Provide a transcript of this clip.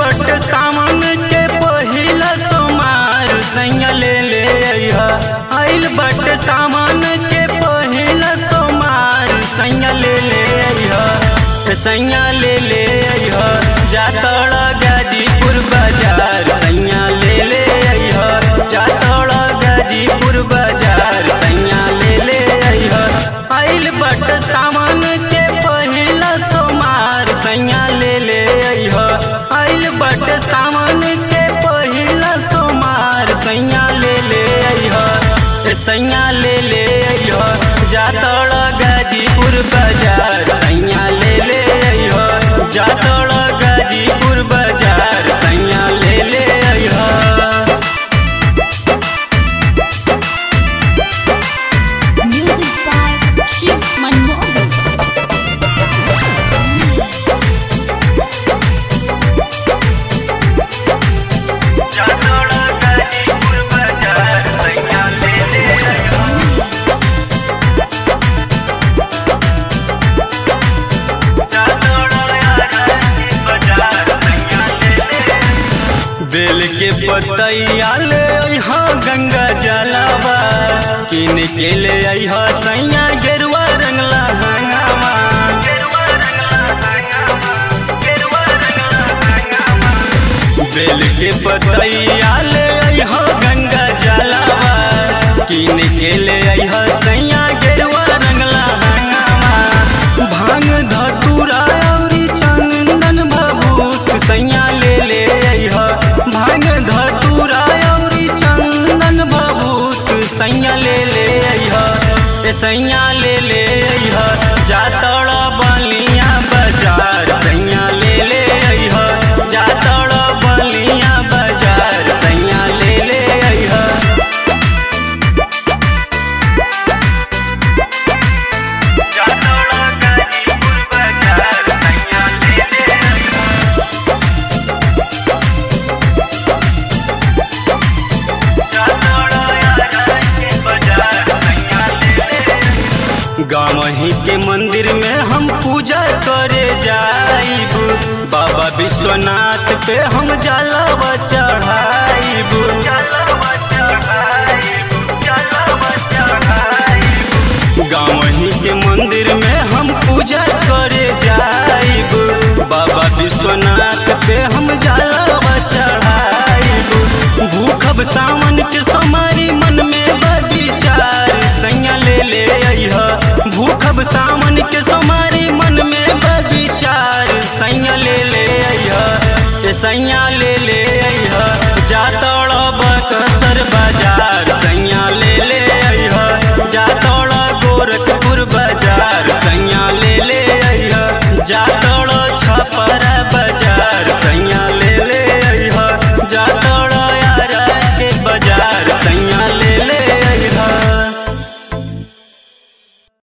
बट सावन के पहिला सोमार सैया ले ले अइह आइल बट सावन के पहिला सोमार सैया ले ले अइह सैया ले ले अइह जातड़ गाजीपुर बाजार सैया ले ले अइह जातड़ गाजीपुर बाजार सैया ले ले अइह आइल बट सावन के पहिला सोमार सैया ले ले अइह आइल बट सावन के पहिला सोमार सैया ले ले अइह सैया ले ले अइह जातड़ गाजीपुर बाजार सैया ले ले अइह जातड़ गाजीपुर बाजार सैया ले ले अइह Music by Shiv Manmohan. जातड़ Ghazipur बाजार सैया ले ले अइह बेल के पतैया ले अइहा गंगा जलावा किन के ले अइहा सैया गेरुआ रंगला हंगामा बेल के पतैया ले अइहा गंगा जलावा किन के ले अइहा सैया गेरुआ रंगला हंगामा भांग धतूरा औरी चंदन भभूत सैया ले ले अइहा भांग धतूरा औरी चंदन भभूत सैया ले ले अइहा ए सैया ले ले अइहा जातड़ बलिया बाजार सैया ले ले अइहा जातड़ बलिया बाजार सैया ले ले अइहा जातड़ गाजीपुर बाजार सैया ले ले अइहा गाँव ही के मंदिर में हम पूजा करे जाइब बाबा विश्वनाथ पे हम जलवा चढ़ाइब गाँव ही के मंदिर में हम पूजा करे जाइब बाबा विश्वनाथ पे हम जलवा चढ़ाइब भूखब सावन के समारी मन में बविचार सैया ले ले अइह भूखब सावन के समारी मन में बविचार सैया ले ले अइह ए सैया ले ले अइह जातड़ बकसर बाजार सैया ले ले अइह जातड़ गोरखपुर बाजार सैया ले ले अइह जातड़